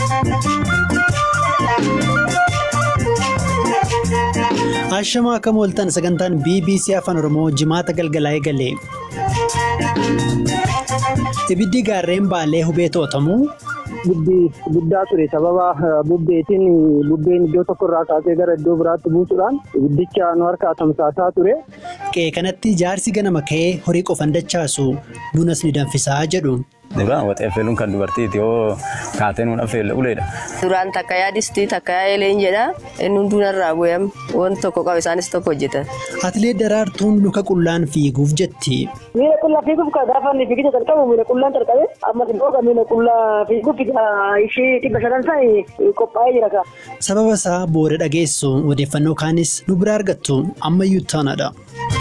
Ashamaa akkam ooltan sagantaan BBC Afaan Oromoo jimaata galgalaa eegale. Ibiddi gaarreen baalee hubee to'atamu. guddaa ture sababa bubbeetiin bubbeen iddoo tokko irraa kaasee gara iddoo biraatti buusuudhaan ibiddicha nu harkaa tamsaasaa ture. Qe'ee kanatti jaarsi ganama ka'ee horii qofan dachaasu bunas ni danfisaa jedhu. Duraan waxeeffeluun kan dubartiiti yoo kaateen hun affeelle uleedha. Duraan takka yaadistii takka yaa'ileen jedha inni hundinarraa bu'eem wanti tokko qabu isaanis tokko hojjetan. Atileet Daraartuun luka qullaan fiiguuf jetti. Miila qullaa fiiguuf kan gaafa inni fiigicha jalqabu miila qullaan jalqabe ammas immoo miila qullaa fiiguuf ishee dhibba shanan isaa qophaa'ee jira ka. Sababa isaa booda dhageessu odeeffannoo kaanis nu bira argattu ammayyuu taanaadha.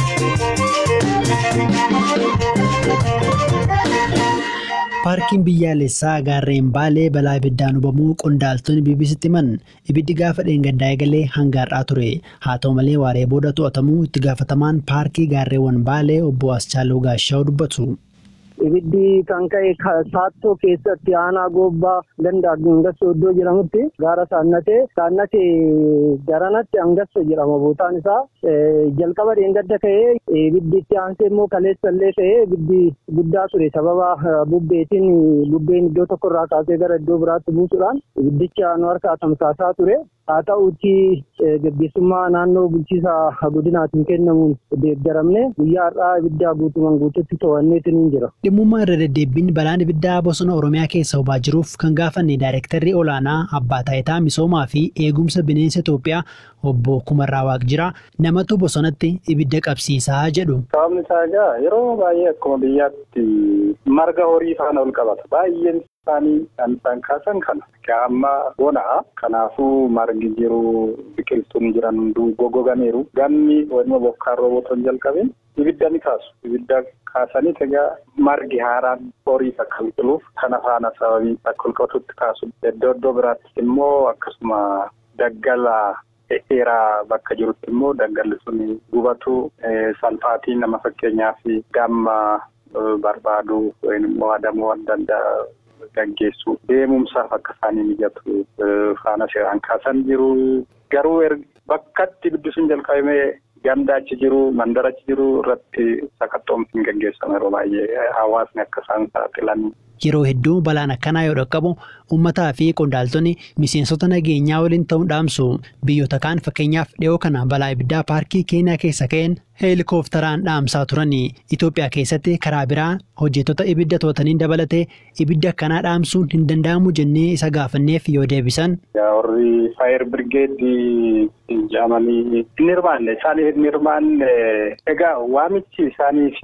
Paarkiin biyyaalessaa gaarreen baalee balaa ibiddaan hubamuu qondaaltonni BBC'tti himan ibiddi gaafa dheengaddaa eegalee hanga har'aa ture haa ta'u malee waaree booda to'atamuu itti gaafatamaan paarkii gaarreewwan baalee obbo Aschaaluu Gaashaa'u dubbatu. Ibiddi kan ka'e saattoo keessatti aanaa goobbaa ganda Angassoo iddoo jedhamutti gaara saannatee saannatee daranatti Angassoo jedhama bootaan isaa jalqaba dheengadda ka'ee ibiddi itti aansee immoo kaleessallee ka'ee ibiddi guddaa ture sababa bubbeetiin bubbeen iddoo tokko irraa kaasee gara iddoo biraatti buusuudhaan ibiddicha nu harkaa tamsaasaa ture. Haa ta'uutti gaggeessummaa naannoo bulchiinsa godinaatiin kennamuun deeggaramne guyyaa har'aa ibiddaa guutumaan guututti to'anneetiin hin jira. Dhimmummaa irra deddeebiin balaan ibiddaa bosona Oromiyaa keessa hubaa jiruuf kan gaafanne daayirektarri olaanaa abbaa taayitaa misoomaa fi eegumsa bineensa Itoophiyaa obbo Kumarraa Waaqjiraa namatu bosonatti ibidda qabsiisaa jedhu. Sababni isaa egaa yeroo baay'ee akkuma biyyaatti marga horii faana ol qabata. Baay'een isaanii kan isaan kaasan kana. Amma bonaa kanaafuu margi jiru biqiltuun jiran hunduu goggoganiiru. Ganni walima bokkaan roobotoon jalqabeen ibidda ni kaasu. Ibidda kaasanii egaa margi haaraan horiif akka biqiluuf kana faana sababii akka ol qabatutti kaasu. Iddoo iddoo biraatti immoo akkasuma daggala dheeraa bakka jirutti immoo daggalli sun gubatu salphaatii nama fakkeenyaaf gamma barbaadu yookiin immoo adamuu adda addaa gaggeessu deemumsaaf akka isaanii mijatu faana seeraan kaasan jiru. Garuu bakkatti ibiddi sun jalqabamee ganda achi jiru mandara achi jiru irratti sakatta'umsi hin gaggeessamu yeroo baay'ee hawaasni akka isaan saaxilan. Yeroo hedduu balaan akkanaa yoo dhaqqabu uummataa fi qondaaltonni miseensota nageenyaa waliin ta'uun dhaamsu biyyoota kaan fakkeenyaaf dhiyoo kana balaa ibiddaa paarkii keenyaa keessa ka'een heelikooftaraan dhaamsaa turanii Itoophiyaa keessatti karaa biraa hojjettoota ibidda to'ataniin dabalatee ibidda akkanaa dhaamsuun hin danda'amu jennee isa gaafanneef yoo deebisan. Warri faayir birgeedii jedhamanii hin hirmaanne isaanii hin hirmaanne egaa waamichi isaaniif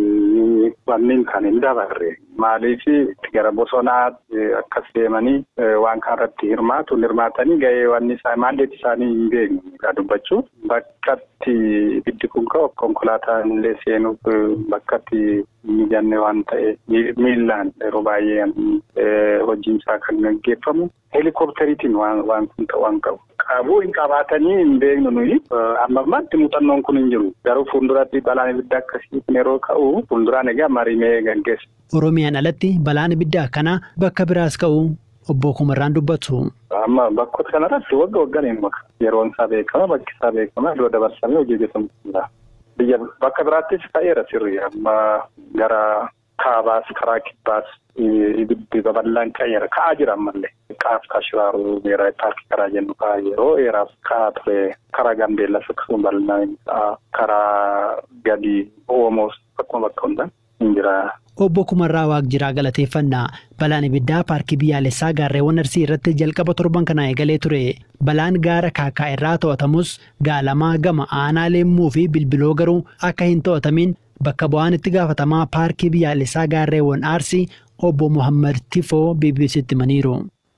wanneen kan hin dabarre maaliif gara bosonaa akkas deemanii waan kanarratti hirmaatu hirmaatanii gahee wanni maandeetti isaanii hin beeknu dubbachuu bakkatti ibiddi kun ka'u konkolaataan illee seenuuf bakkatti mijanne waan ta'e miillaan yeroo baay'ee hojiinsaa kan gaggeeffamu heelikoopteriitiin waan kun ta'u waan qabu. Qabuu hin qabaatanii hin beeknu nuyi amma ammaatti muuxannoon kun hin jiru garuu fuulduratti balaan ibiddaa akkasii yeroo ka'u fuulduraan egaa marimee gaggeessa. Oromiyaan alatti balaan ibiddaa akkanaa bakka biraas ka'u obbo Kumarraan dubbatu. Amma bakkoota kanarratti wagga waggaan hin maka yeroon isaa beekama bakki isaa beekama iddoo dabarsamee hojii hojjetamu biyya bakka biraattis ka'eera sirrii amma gara kaabaas karaa kibbaas ibiddi babal'aan ka'eera ka'aa jira ammallee. Qaaf kashiraaruu meeraa paarkii karaa jennu ka'aa yeroo dheeraaf ka'aa ture karaa gambeellas akkasuma bal'inaan karaa gadi oomoos akkuma bakka hundaan hin jira. Obbo Kumarraa Waaqjiraa galateeffannaa balaan ibiddaa paarkii biyyaalessaa gaarreewwan arsii irratti jalqaba torban kanaa eegalee ture. Balaan gaara kaakaa irraa to'atamus gaalamaa gama aanaa leemmuu fi bilbiloo garuu akka hin to'atamin bakka bu'aan itti gaafatamaa paarkii biyyaalessaa gaarreewwan arsii obbo Muhammad Tifoo BBC'tti himaniiru.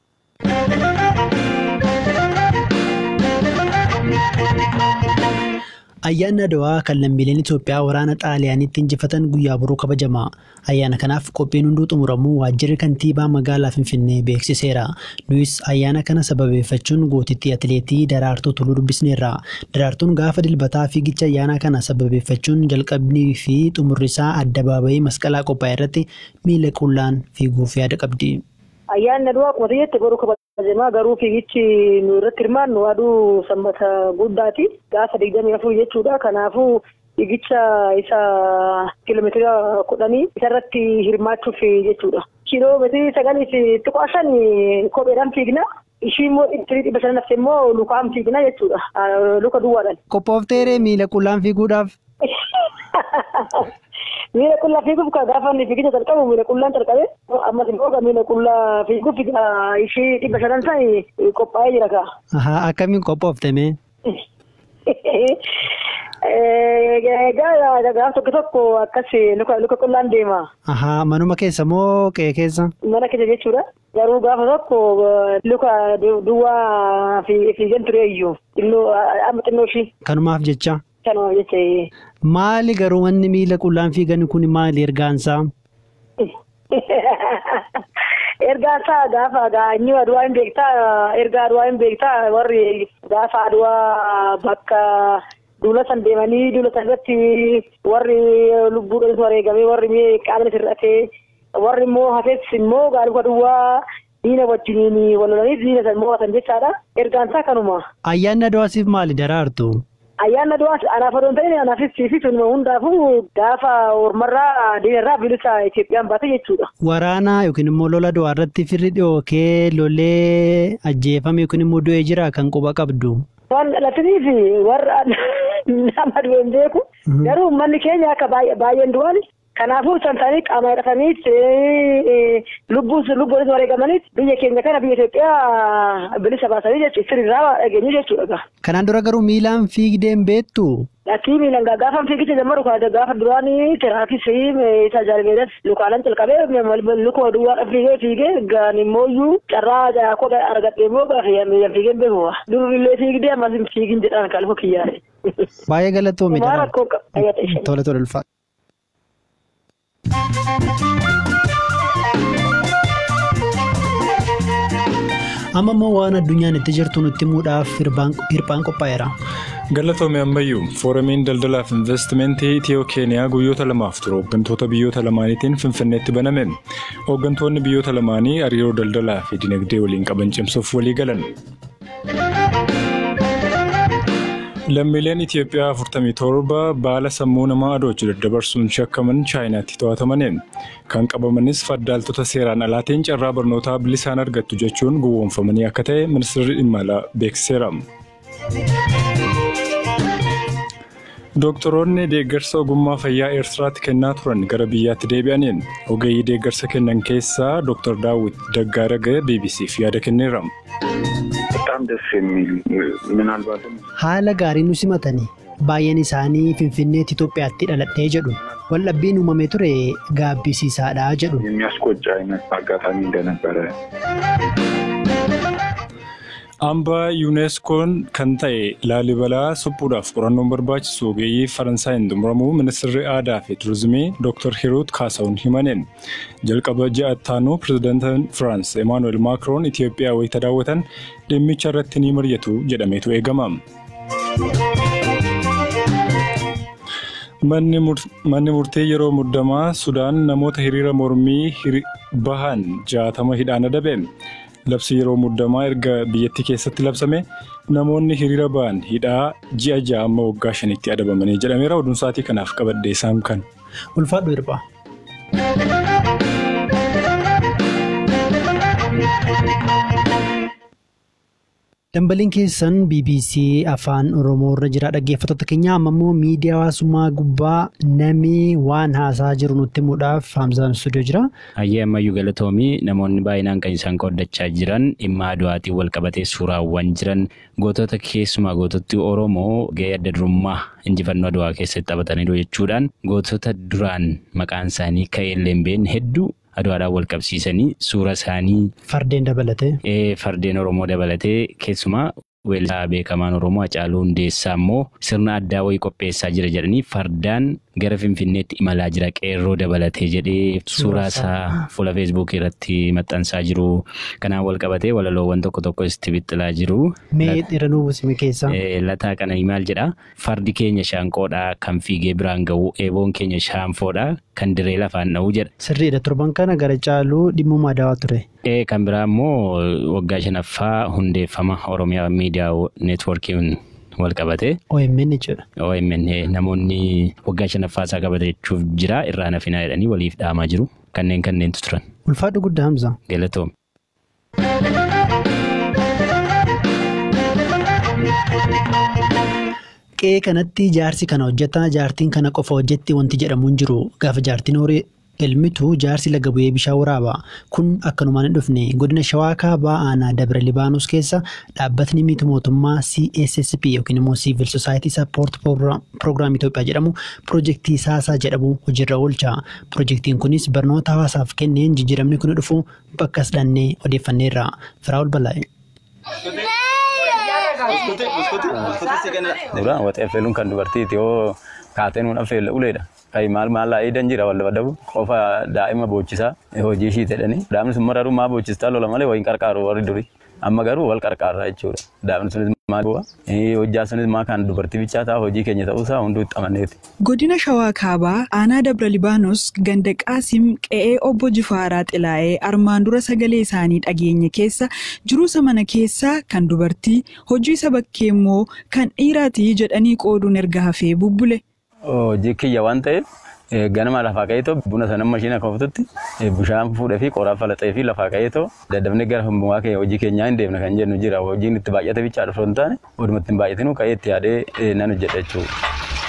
Ayyaanni Adawaa kan lammiileen Itoophiyaa waraana Xaaliyaaniitti injifatan guyyaa boruu kabajama. Ayyaana kanaaf qophiin hunduu xumuramuu waajjirri kantiibaa magaalaa Finfinnee beeksiseera. Nuyis ayyaana kana sababeeffachuun gootittii atileetii Daraartuu Tuluu dubbisneerra. Daraartuun gaafa dilbataa fiigicha ayyaana kana sababeeffachuun jalqabnii fi xumurri isaa addabaabayii masqalaa qophaa'e irratti miila qullaan fiiguuf yaada qabdi. Ayyaanni Adawaa akkuma jettee boruu Jemaa garuu fiigichi nu irratti hirmaannu aduu sanbata guddaati. Gaafa digdamii afur jechuudha. Kanaafuu fiigicha isa kiiloomeetira kudhanii isarratti hirmaachuuf jechuudha. Kiiloomeetirii sagalii fi xiqqoo shan kopheedhaan fiigna. Ishii immoo dhibba shanan hafte immoo lukaan fiigna jechuudha. Luka duwwaadhaan. Qophoofteeree miila qullaan fiiguudhaaf. Miila qullaa fiiguuf gaafa inni fiigicha jalqabu miila qullaan jalqabe ammas immoo miila qullaa fiiguuf ishii dhibba shanan san qophaa'ee jira kaa. Akkamiin qophooftame? Egaa gaafa tokko tokko akkas luka qullaan deema. Manuma keessa moo qe'ee keessa? Mana keessa jechuudha. Garuu gaafa tokko luka duwwaa fiigan ture iyyuu amma xinnoo ishii. Kanumaaf jecha. Kanumaaf jecha. Maali garuu wanni miila qullaan fiigan kun maali ergaansaa? Ergaa isaa gaafa inni aduwaa hin beektaa erga aduwaa hin beektaa warri gaafa aduwaa bakka duula san deemanii duula san irratti warri lubbuudhaan wareegamee warri qaamni hir'atee warri immoo hafees immoo gaaluka duwwaa diina wajjiniin wal lolanii diina san mo'atan jechaadha. Ergaan isaa kanuma. Ayyaanni aduwaasiif maali daraartu? Ayyaanni aduwaas anaaf odoo hin ta'in anaafis siifis hundaafuu gaafa ormarraa diinarraa bilisa Itoophiyaan baate jechuudha. Waraana yookiin immoo lola du'aa irratti firri dhookee lolee ajjeefame yookiin immoo du'ee jira kan quba qabdu. Waan dhalataniif warra nama du'e hin beeku. Garuu uummanni keenya akka baay'een du'an kanaafuu isaan isaanii qaama hidhataniit lubbuun lubbuunis wareegamaniit biyya keenya kana biyya Itoophiyaa bilisa baasanii jechuudha. Sirriirraa dhageenyu jechuudha. Kanaan dura garuu miilaan fiigdeen beektu. Lakkii miilan gaafa fiigicha jammaru gaafa duraanii tiraafis isa jaalbeedhas lukaalan calqabee luka duwwaa fiigee fiigee gaan immoo iyyuu carraa kophee argadhee immoo miilan fiigeen beeku. Durillee fiigdee ammas hin fiigin jedhaan kan luka kiyyaare. Baay'ee galatoomii dha. Tole tole ulfaata. Amma immoo waan addunyaan itti jirtu nutti himuudhaaf hirphaan qophaa'eera. Galatoomii ammayyuu fooramiin daldalaa fi investimentii Itiyoo Keeniyaa guyyoota lamaaf ture hooggantoota biyyoota lamaaniitiin Finfinneetti baname. Hooggantoonni biyyoota lamaanii hariiroo daldalaa fi dinagdee waliin qaban cimsuuf walii galan. Lammiileen Itiyoophiyaa 47 baala sammuu namaa adoochuu daddabarsuun shakkaman chaayinaatti to'atamaniin kan qabamanis faddaaltota seeraan alaatiin carraa barnootaa bilisaan argattu jechuun gowwoomfamanii akka ta'e ministeerri dhimma alaa beeksiseera. Dooktoroonni deeggarsa ogummaa fayyaa Eertiraatti kennaa turan gara biyyaatti deebi'aniin ogeeyyii deeggarsa kennan keessaa Dr. Daawit Daggaaragee BBCf yaada kenneera. Haala gaarii nu simatanii baay'een isaanii Finfinneetti Itoophiyaatti dhaladhee jedhu waldhabbiin uumamee ture gaabbisiisaadha jedhu. የሚያስቆጭ አይነት አጋጣሚ እንደነበረ Hambaa yuuneskoon kan ta'e laalibalaa suphuudhaaf qorannoon barbaachisu ogeeyyii Faransaayinn xumuramuu ministeerri aadaa fi turizimii Dr. Hiruut Kaasaawun himaniin jalqaba ji'a ittaanuu pirezidaantiin Firaans Emaanuel Maakiroon Itoophiyaa wayita daawwatan dhimmicha irratti ni mari'atu jedhameetu eegama. Manni murtee yeroo muddamaa Sudaan namoota hiriira mormii bahan jaatama hidhaan adabe. Labsi yeroo muddamaa erga biyyattii keessatti labsame namoonni hiriira ba'an hidhaa ji'a ja'a amma waggaa shanitti adabamanii jedhameera. Oduun sa'aatii kanaaf qabadde isaan kan. Ulfaadhu hirphaa. Dambaliin keessan BBC afaan Oromoo irra jira dhaggeeffattoota keenya amma immoo miidiyaa hawaasummaa gubbaa namni waan haasaa jiru nutti himuudhaaf Haamzaan Istuudiyoo jira. Hayyee ammayyuu galatoomii namoonni baay'inaan kan isaan qooddachaa jiran dhimma aduwaatiin wal qabatee suuraawwan jiran gootota keessumaa goototni Oromoo gahee adda durummaa injifannoo aduwaa keessatti taphataniiru jechuudhaan gootota duraan maqaan isaanii ka'ee hin hedduu aduwaadhaan wal qabsiisanii suura isaanii. Fardeen dabalatee. Fardeen Oromoo dabalatee keessumaa weellisaa beekamaan Oromoo Hacaaluu Hundeessaa immoo sirna addaa wayii qopheessaa jira jedhanii fardaan gara Finfinneetti imalaa jira qeerroo dabalatee jedhee suuraa isaa fuula feesbuukii irratti maxxansaa jiru. Kanaan wal qabatee walaloowwan tokko tokko itti bixxilaa jiru. Mee dhiira nuu buusime keessaa. Lataa kana maal jedhaa? Fardi keenya shaanqoodhaa kan fiigee biraan ga'u eeboon keenya shaanfoodhaa kan diree lafaan dha'uu jedha. Sirriidha torban kana gara caaluu dhimma daawaa ture. Kan biraa immoo waggaa shanaffaa hundeeffama Oromiyaa miidiyaa neetwoorkiin wal qabate. OMN jechuudha. OMN namoonni waggaa shanaffaa isaa qabateechuuf jira irraa nafinaa jedhanii waliif dhaamaa jiru. Kanneen kanneentu turan. Ulfaadhu guddaa Hamza. Galatoom. Qe'ee kanatti jaarsi kana hojjeta jaartiin kana qofa hojjetti wanti jedhamu hin jiru gaafa jaartiin horii elmitu jaarsi laga bu'ee bishaan waraaba kun akkanumaan hin dhufne godina shawaa kaabaa aanaa dabra libaanos keessa dhaabbatni miti mootummaa CSSP yookiin immoo Civil Society Support Program Itoophiyaa jedhamu piroojeektii saasaa jedhamu hojiirra oolcha piroojeektiin kunis barnoota hawaasaaf kenneen jijjiiramni kun dhufu bakka dhannee odeeffanneerra Firaa'ol Balaa'e. Duraan waxeeffeluun kan dubartiiti yoo kaateen hun affeelle uleedha. Kai maal maal laa'ee dan jira wal dabadabu qofa daa'ima boochisaa hojii ishii jedhanii daa'imni sun mararuu maa boochistaa lola malee wayin qarqaaru warri durii. Amma garuu wal qarqaarraa jechuudha. Daa'imni sunis maa bu'a. Hojjaa sunis maa kan dubartii bichaa ta'a hojii keenya ta'uusaa hunduu itti amaneeti. Godina Shawaa Kaabaa Aanaa Dabra Libaanos ganda Qaasim qe'ee obbo Jifaaraa Xilaa'ee armaan dura sagalee isaanii dhageenya keessa jiruusa mana keessaa kan dubartii hojii isa bakkee immoo kan dhiiraati jedhanii qooduun erga hafee bubbule. Hojii kiyya waan ta'eef ganama lafaa ka'eetoo buna sanan mashiina koftutti bishaan fuudhee fi qoraa falaxee fi lafaa ka'eetoo daddafnee gara humbumaa keenya hojii keenyaa hin deemne kan jennu jira hojiin itti baay'ate bichaa dhufu hin taane oduma ittiin baay'atinu ka'ee itti yaadee nan hojjedha jechuudha.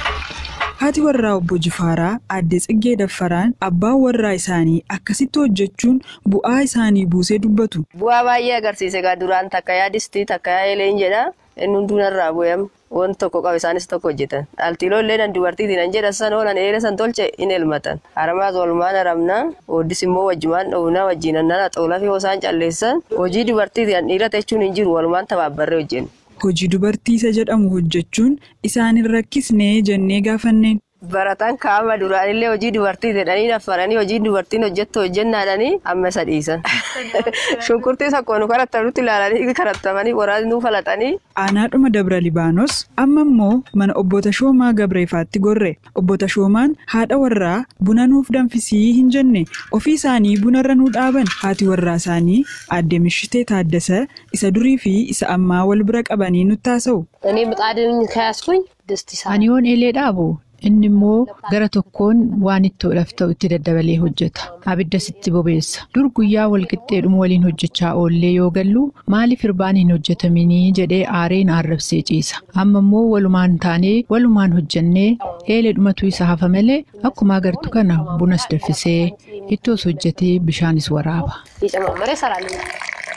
Haati warraa obbo Jifaaraa aadde Tsiggee Daffaraan abbaan warraa isaanii akkasitti hojjechuun bu'aa isaanii buusee dubbatu. Bu'aa baay'ee agarsiise egaa duraan takka yaadistii takka yaa'ileen jedha inni hundunarraa bu'eem wanti tokko qabu isaanis tokko hojjetan dhaaltiiloo illee nan dubartiitiin an jedha san oolan eera san tolche in elmatan haramaas walumaan haramna ooddis immoo wajjumaan dhowna wajjiin annana xoolaa fi hosaan calleessan hojii dubartiitiin dhiira jechuun hin jiru walumaan tabaabbarree hojjennu. Hojii dubartii isa jedhamu hojjechuun isaan hin rakkisnee jennee gaafanneen. Baratan kaama duraanillee hojii dubartii jedhanii naffaranii hojii dubartiin hojjettu hojjennaadhanii amma isa dhiisan. Shunkurtii sakkoonu karattamutti ilaalanii karattamanii waraanni nuu falaxanii. Aanaadhuma Dabra Libaanos amma immoo mana obbo Tashoomaa Gabreefaatti gorre. Obbo Tashoomaan haadha warraa buna nuuf danfisii hin jenne ofii isaanii bunarra nuu dhaaban haati warraa isaanii aadde Mishitee Taaddasa isa durii fi isa ammaa wal bira qabanii nutti haasa'u. እኔ ምጣድን ከያዝኩኝ ድስት ይሰራል። Ani yoon eelee dhaabu inni immoo gara tokkoon waan ittoodhaaf ta'u itti daddabalee hojjeta. Abidda sitti bobeessa. Dur guyyaa walqixxeedhuma waliin hojjechaa oollee yoo gallu maaliif irbaan hin hojjetaminii jedhee aareen arrabsee ciisa. Amma immoo walumaan taanee walumaan hojjennee eeleedhumatu isa hafa malee akkuma agartu kana bunas danfisee ittoos hojjetee bishaanis waraaba. እየጨማመረ ይሰራልኛል።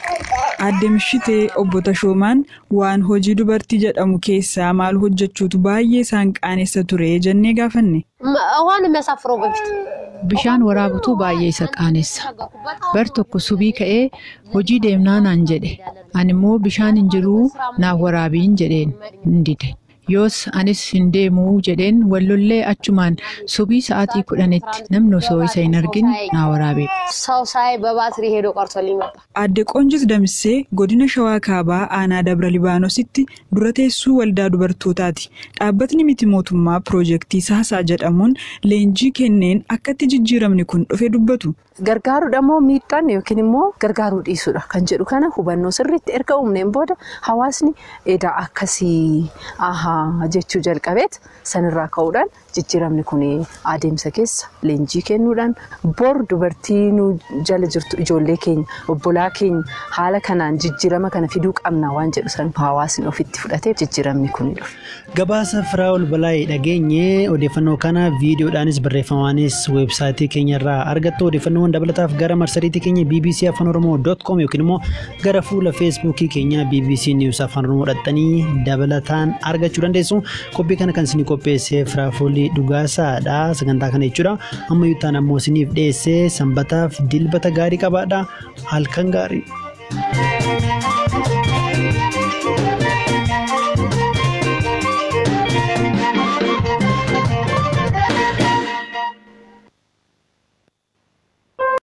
Aadde Mishitee obbo Tashoomaan waan hojii dubartii jedhamu keessaa maal hojjechuutu baay'ee isaan qaanessa ture jennee gaafanne. ውሃን የሚያሳፍረው በፊት Bishaan waraabutu baay'ee isa qaanessa. Bar tokko subii ka'ee hojii deemnaa naan jedhe. Ani immoo bishaan hin jiruu naaf waraabiin jedheen hin dide. Yoos anis hin deemuu jedheen wallollee achumaan subii sa'aatii kudhanitti namni osoo isa hin argin naa waraabee. ሰው ሳይ በባትሪ ሄዶ ቀርቶ ሊመጣ Aadde Qoonjis Damissee godina Shawaa Kaabaa Aanaa Dabra Libaanositti dura teessuu waldaa dubartootaati. Dhaabbatni miti mootummaa piroojeektii Saasaa jedhamuun leenjii kenneen akkatti jijjiiramni kun dhufe dubbatu. Gargaaruu immoo miidhaan yookiin immoo gargaaruu dhiisuudha kan jedhu kana hubannoo sirriitti erga uumneen booda hawaasni edaa akkasii ahaa jechuu jalqabeet sanirraa ka'uudhaan jijjiiramni kun adeemsa keessa leenjii kennuudhaan bor dubartii nu jala jirtu ijoollee keenya obbolaa keenya haala kanaan jijjiirama kana fiduu qabna waan jedhu san hawaasni ofitti fudhatee jijjiiramni kun dhufe. Gabaasa Firaa'ol Balaayee dhageenye odeeffannoo kana viidiyoodhaanis barreeffamaanis weebsaayitii keenyarraa argattu odeeffannoowwan dabalataaf gara marsariitii keenya bbc afaan oromoo dot com yookiin immoo gara fuula feesbuukii keenya bbc news afaan oromoo dhaxxanii dabalataan argachuu dandeessu qophii kana kan isinii qopheesse firaafoolii dhugaasaadha sagantaa kana jechuudha amma yuutaan ammoo isiniif dhiyeesse sanbataaf dilbata gaarii qabaadha halkan gaarii.